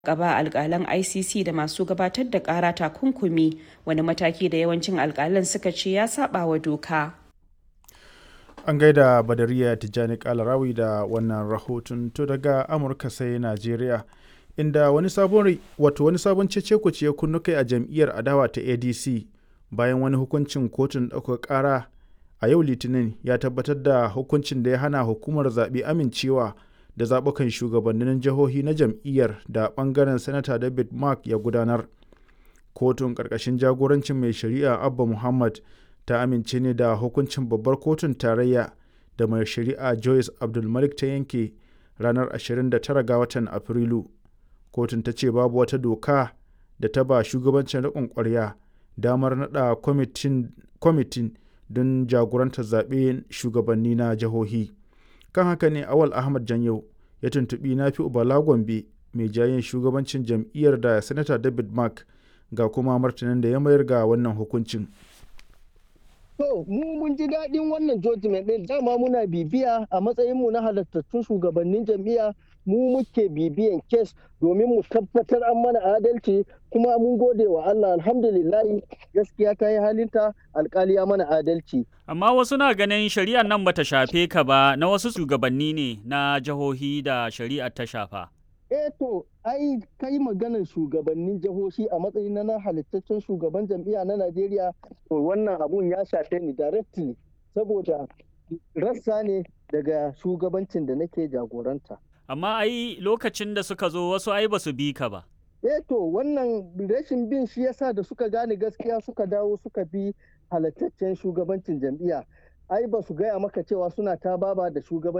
gaba alkalan icc da masu gabatar da kara takunkumi wani mataki da yawancin alkalan suka ce ya saba wa doka an gaida badariya tijjani kalarawi da wannan rahoton to daga amurka sai najeriya inda wani sabon wato wani sabon cece ya kunnu kai a jam'iyyar adawa ta adc bayan wani hukuncin kotun ɗaukar ƙara a yau litinin ya tabbatar da hukuncin da ya hana hukumar zaɓe amincewa da zaɓukan shugabannin jihohi na jam'iyyar da ɓangaren sanata david mark ya gudanar kotun ƙarƙashin jagorancin mai shari'a abba muhammad ta amince ne da hukuncin babbar kotun tarayya da mai shari'a joyce abdulmalik ta yanke ranar 29 ga watan afrilu kotun ta ce babu wata doka da ta ba shugabancin riƙon ƙwarya damar naɗa kwamitin don jagorantar zaɓe shugabanni na jihohi kan haka ne awal ahmad janyau ya tuntuɓi na fi ubala gombe mai jayin shugabancin jam'iyyar da sanata david mark ga kuma martanin da ya mayar ga wannan hukuncin To, mu mun ji daɗin wannan judgment ɗin dama muna bibiya a matsayinmu na halattattun shugabannin jam'iyya mu muke bibiyan kes domin mu tabbatar an mana adalci kuma mun gode wa Allah alhamdulillahi gaskiya ta yi halinta alkali ya mana adalci. Amma wasu na ganin shari'ar nan bata shafe ka ba na wasu shugabanni ne na jihohi da shari'ar ta shafa. eh to ai kai maganar shugabannin jihohi a matsayin na halittaccen shugaban jam'iyya na Najeriya to wannan abun ya shafe ni directly saboda rassa ne daga shugabancin da nake jagoranta. Amma ai lokacin da suka zo wasu ai basu bi ka ba. Eh to wannan rashin bin shi yasa da suka gane gaskiya suka dawo suka bi halittaccen shugabancin jam'iyya. Ai ba su gaya maka cewa suna ta baba da shugaban